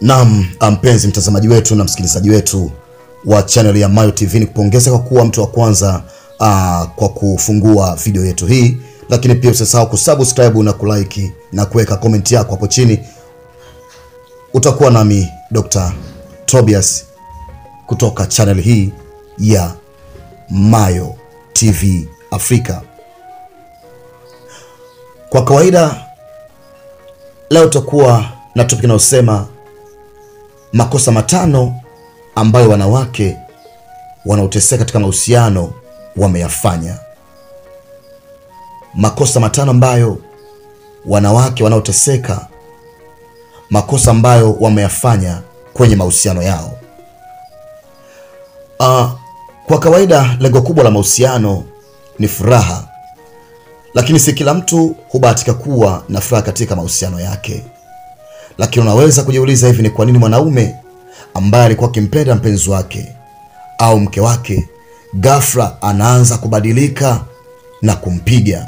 Naam, mpenzi mtazamaji wetu na msikilizaji wetu wa channel ya Mayo TV, ni kupongeza kwa kuwa mtu wa kwanza aa, kwa kufungua video yetu hii, lakini pia usisahau kusubscribe na kulike na kuweka comment yako hapo chini. Utakuwa nami Dr. Tobias kutoka channel hii ya Mayo TV Afrika. Kwa kawaida leo tutakuwa na topic inayosema makosa matano ambayo wanawake wanaoteseka katika mahusiano wameyafanya. Makosa matano ambayo wanawake wanaoteseka, makosa ambayo wameyafanya kwenye mahusiano yao. Uh, kwa kawaida lengo kubwa la mahusiano ni furaha, lakini si kila mtu hubahatika kuwa na furaha katika mahusiano yake. Lakini unaweza kujiuliza, hivi ni kwa nini mwanaume ambaye alikuwa akimpenda mpenzi wake au mke wake ghafla anaanza kubadilika na kumpiga,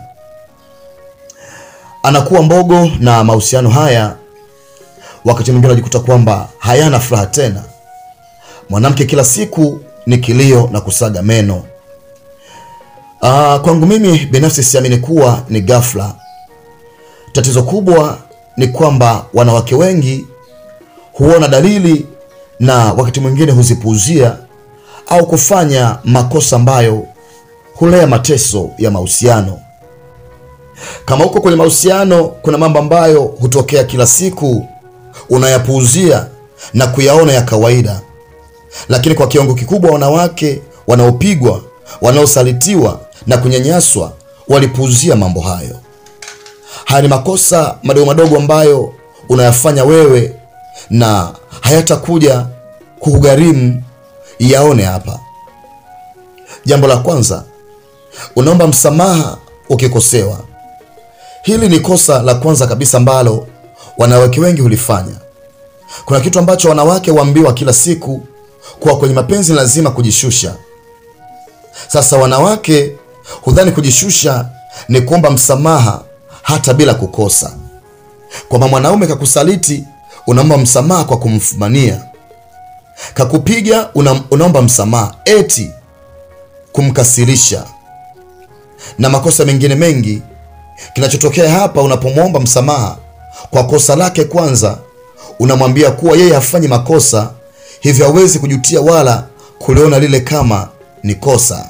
anakuwa mbogo, na mahusiano haya wakati mwingine unajikuta kwamba hayana furaha tena. Mwanamke kila siku ni kilio na kusaga meno. Aa, kwangu mimi binafsi siamini kuwa ni ghafla. Tatizo kubwa ni kwamba wanawake wengi huona dalili na wakati mwingine huzipuuzia au kufanya makosa ambayo hulea mateso ya mahusiano. Kama huko kwenye mahusiano kuna mambo ambayo hutokea kila siku, unayapuuzia na kuyaona ya kawaida, lakini kwa kiwango kikubwa wanawake wanaopigwa, wanaosalitiwa na kunyanyaswa walipuuzia mambo hayo. Haya ni makosa madogo madogo ambayo unayafanya wewe na hayatakuja kugharimu. Yaone hapa. Jambo la kwanza, unaomba msamaha ukikosewa. Hili ni kosa la kwanza kabisa ambalo wanawake wengi hulifanya. Kuna kitu ambacho wanawake huambiwa kila siku, kuwa kwenye mapenzi lazima kujishusha. Sasa wanawake hudhani kujishusha ni kuomba msamaha hata bila kukosa, kwamba mwanaume kakusaliti unaomba msamaha kwa kumfumania, kakupiga una, unaomba msamaha eti kumkasirisha, na makosa mengine mengi. Kinachotokea hapa, unapomwomba msamaha kwa kosa lake, kwanza unamwambia kuwa yeye hafanyi makosa, hivyo hawezi kujutia wala kuliona lile kama ni kosa.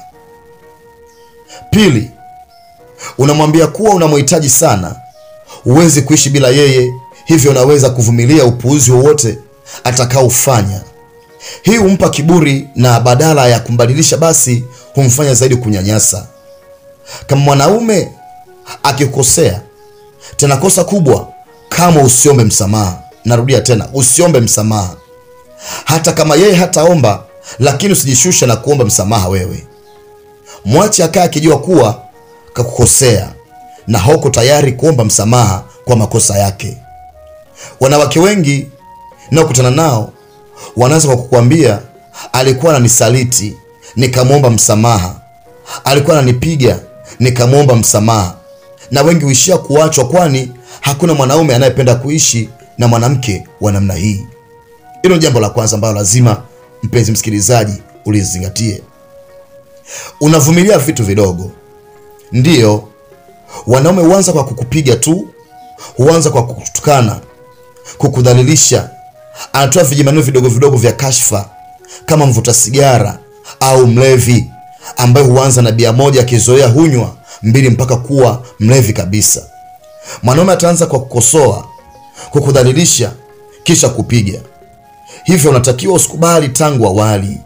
Pili, unamwambia kuwa unamhitaji sana, huwezi kuishi bila yeye, hivyo unaweza kuvumilia upuuzi wowote atakaofanya. Hii humpa kiburi na badala ya kumbadilisha, basi humfanya zaidi kunyanyasa. Kama mwanaume akikosea, tena kosa kubwa, kama usiombe msamaha. Narudia tena, usiombe msamaha, hata kama yeye hataomba, lakini usijishushe na kuomba msamaha wewe. Mwache akae akijua kuwa kakukosea na hauko tayari kuomba msamaha kwa makosa yake. Wanawake wengi naokutana nao wanaanza kwa kukwambia, alikuwa ananisaliti nikamwomba msamaha, alikuwa ananipiga nikamwomba msamaha, na wengi huishia kuachwa, kwani hakuna mwanaume anayependa kuishi na mwanamke wa namna hii. Hilo ni jambo la kwanza ambalo lazima mpenzi msikilizaji ulizingatie. Unavumilia vitu vidogo. Ndiyo, wanaume huanza kwa kukupiga tu, huanza kwa kukutukana, kukudhalilisha. Anatoa vijimaneno vidogo vidogo vya kashfa, kama mvuta sigara au mlevi ambaye huanza na bia moja, akizoea hunywa mbili mpaka kuwa mlevi kabisa. Mwanaume ataanza kwa kukosoa, kukudhalilisha, kisha kupiga. Hivyo unatakiwa usikubali tangu awali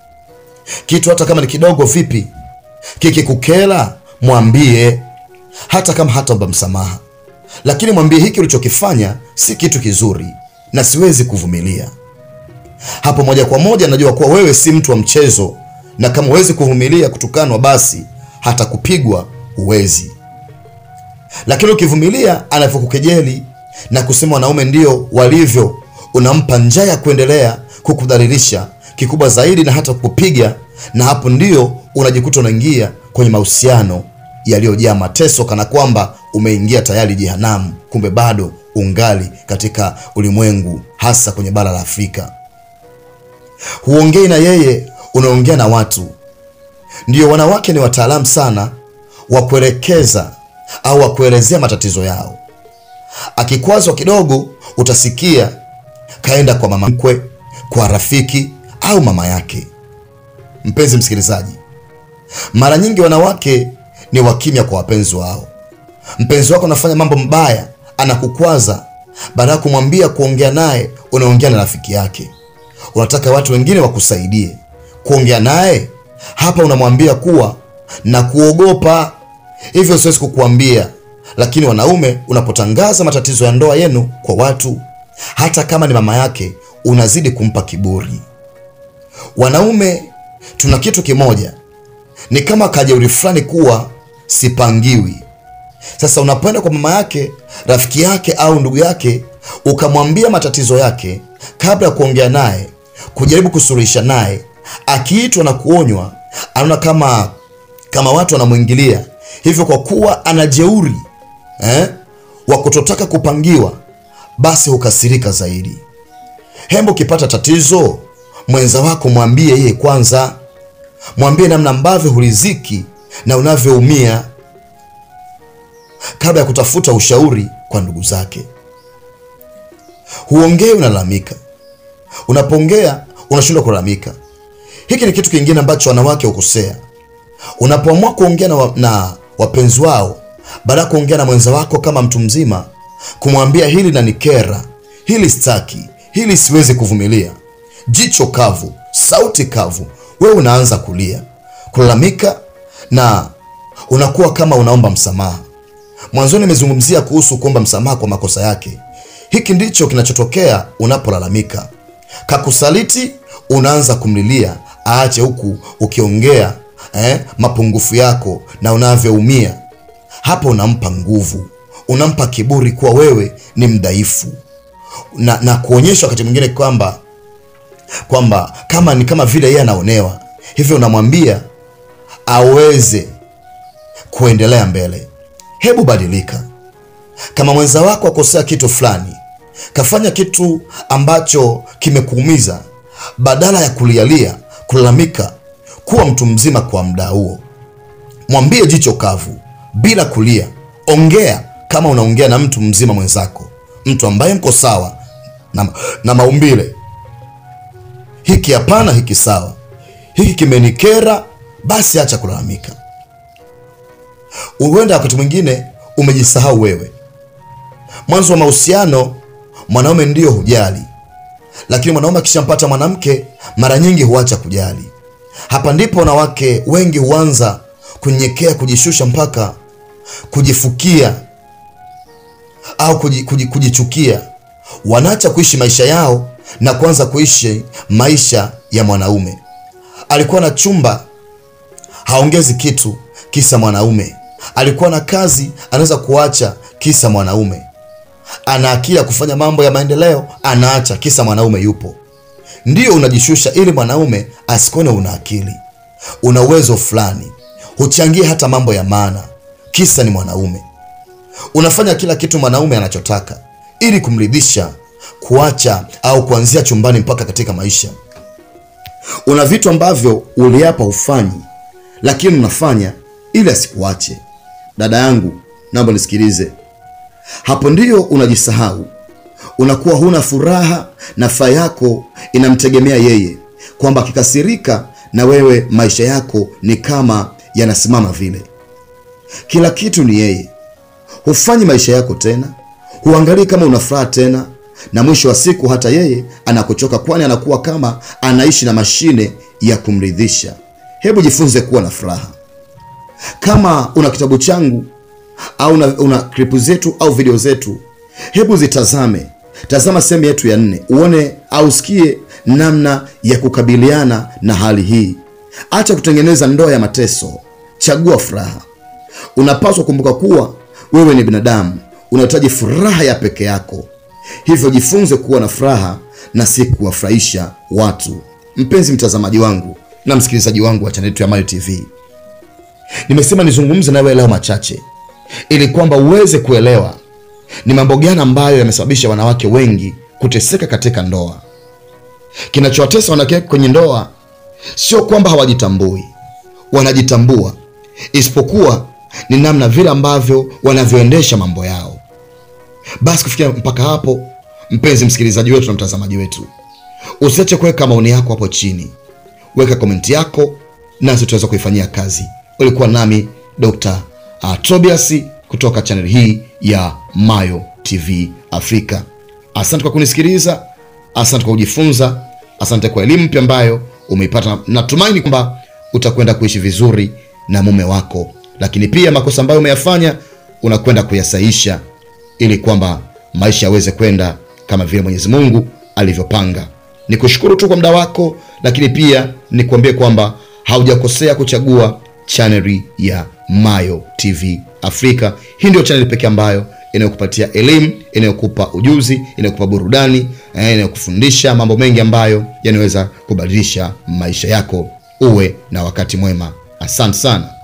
kitu, hata kama ni kidogo vipi, kikikukela mwambie hata kama hataomba msamaha, lakini mwambie hiki ulichokifanya si kitu kizuri na siwezi kuvumilia. Hapo moja kwa moja najua kuwa wewe si mtu wa mchezo, na kama huwezi kuvumilia kutukanwa, basi hata kupigwa huwezi. Lakini ukivumilia anavyokukejeli na kusema wanaume ndio walivyo, unampa njaa ya kuendelea kukudhalilisha kikubwa zaidi na hata kukupiga, na hapo ndio unajikuta unaingia kwenye mahusiano yaliyojaa mateso, kana kwamba umeingia tayari jehanamu, kumbe bado ungali katika ulimwengu, hasa kwenye bara la Afrika. Huongei na yeye, unaongea na watu. Ndiyo, wanawake ni wataalamu sana wa kuelekeza au wa kuelezea matatizo yao. Akikwazwa kidogo, utasikia kaenda kwa mama mkwe, kwa rafiki au mama yake. Mpenzi msikilizaji, mara nyingi wanawake ni wakimya kwa wapenzi wao. Mpenzi wako anafanya mambo mbaya, anakukwaza, baada ya kumwambia kuongea naye, unaongea na rafiki yake. Unataka watu wengine wakusaidie kuongea naye. Hapa unamwambia kuwa na kuogopa, hivyo siwezi kukuambia. Lakini wanaume, unapotangaza matatizo ya ndoa yenu kwa watu, hata kama ni mama yake, unazidi kumpa kiburi. Wanaume tuna kitu kimoja, ni kama kajeuri fulani kuwa sipangiwi. Sasa unapoenda kwa mama yake, rafiki yake au ndugu yake, ukamwambia matatizo yake, kabla ya kuongea naye, kujaribu kusuluhisha naye, akiitwa na kuonywa, anaona kama kama watu wanamwingilia hivyo, kwa kuwa ana jeuri eh, wa kutotaka kupangiwa, basi hukasirika zaidi. Hembo, ukipata tatizo mwenza wako, mwambie yeye kwanza, mwambie namna ambavyo huliziki na unavyoumia kabla ya kutafuta ushauri kwa ndugu zake. Huongei, unalalamika. Unapoongea unashindwa kulalamika. Hiki ni kitu kingine ambacho wanawake hukosea. Unapoamua kuongea na, wa, na wapenzi wao, baada ya kuongea na mwenza wako kama mtu mzima, kumwambia hili na nikera, hili staki, hili siwezi kuvumilia, jicho kavu, sauti kavu, wewe unaanza kulia, kulalamika na unakuwa kama unaomba msamaha. Mwanzoni nimezungumzia kuhusu kuomba msamaha kwa makosa yake. Hiki ndicho kinachotokea unapolalamika. Kakusaliti, unaanza kumlilia aache, huku ukiongea eh, mapungufu yako na unavyoumia. Hapo unampa nguvu, unampa kiburi kuwa wewe ni mdhaifu, na, na kuonyesha wakati mwingine kwamba kwamba kama ni kama vile yeye anaonewa, hivyo unamwambia aweze kuendelea mbele. Hebu badilika. Kama mwenza wako akosea kitu fulani, kafanya kitu ambacho kimekuumiza, badala ya kulialia, kulalamika, kuwa mtu mzima kwa muda huo, mwambie jicho kavu, bila kulia. Ongea kama unaongea na mtu mzima mwenzako, mtu ambaye mko sawa na, na maumbile. Hiki hapana, hiki sawa, hiki kimenikera, basi acha kulalamika. Huenda wakati mwingine umejisahau wewe. Mwanzo wa mahusiano mwanaume ndiyo hujali, lakini mwanaume akishampata mwanamke mara nyingi huacha kujali. Hapa ndipo wanawake wengi huanza kunyenyekea, kujishusha, mpaka kujifukia au kuji, kuji, kujichukia. Wanaacha kuishi maisha yao na kuanza kuishi maisha ya mwanaume. Alikuwa na chumba, haongezi kitu, kisa mwanaume alikuwa na kazi anaweza kuacha kisa mwanaume. Ana akili ya kufanya mambo ya maendeleo, anaacha kisa mwanaume yupo. Ndiyo unajishusha ili mwanaume asikuone una akili, una uwezo fulani, huchangie hata mambo ya maana, kisa ni mwanaume. Unafanya kila kitu mwanaume anachotaka ili kumridhisha, kuacha au kuanzia chumbani mpaka katika maisha. Una vitu ambavyo uliapa ufanyi, lakini unafanya ili asikuache. Dada yangu, naomba nisikilize. Hapo ndiyo unajisahau, unakuwa huna furaha na furaha yako inamtegemea yeye, kwamba akikasirika na wewe maisha yako ni kama yanasimama vile. Kila kitu ni yeye, hufanyi maisha yako tena, huangalii kama una furaha tena, na mwisho wa siku hata yeye anakuchoka, kwani anakuwa kama anaishi na mashine ya kumridhisha. Hebu jifunze kuwa na furaha. Kama una kitabu changu au una, una klipu zetu au video zetu, hebu zitazame. Tazama sehemu yetu ya nne, uone au usikie namna ya kukabiliana na hali hii. Acha kutengeneza ndoa ya mateso, chagua furaha. Unapaswa kumbuka kuwa wewe ni binadamu, unahitaji furaha ya peke yako, hivyo jifunze kuwa na furaha na si kuwafurahisha watu. Mpenzi mtazamaji wangu na msikilizaji wangu wa chaneli yetu ya Mayo TV, nimesema nizungumze nawe leo machache ili kwamba uweze kuelewa ni mambo gani ambayo yamesababisha wanawake wengi kuteseka katika ndoa. Kinachowatesa wanawake kwenye ndoa sio kwamba hawajitambui, wanajitambua, isipokuwa ni namna vile ambavyo wanavyoendesha mambo yao. Basi kufikia mpaka hapo, mpenzi msikilizaji wetu na mtazamaji wetu, usiache kuweka maoni yako hapo chini, weka komenti yako nasi tutaweza kuifanyia kazi. Ulikuwa nami Dr. uh, Tobias kutoka chaneli hii ya Mayo TV Afrika. Asante kwa kunisikiliza, asante kwa kujifunza, asante kwa elimu mpya ambayo umeipata. Natumaini kwamba utakwenda kuishi vizuri na mume wako, lakini pia makosa ambayo umeyafanya unakwenda kuyasahisha ili kwamba maisha yaweze kwenda kama vile Mwenyezi Mungu alivyopanga. Nikushukuru tu kwa muda wako, lakini pia nikuambie kwamba haujakosea kuchagua chaneli ya Mayo TV Afrika. Hii ndio chaneli pekee ambayo inayokupatia elimu, inayokupa ujuzi, inayokupa burudani, eh, inayokufundisha mambo mengi ambayo yanaweza kubadilisha maisha yako. Uwe na wakati mwema. Asante sana.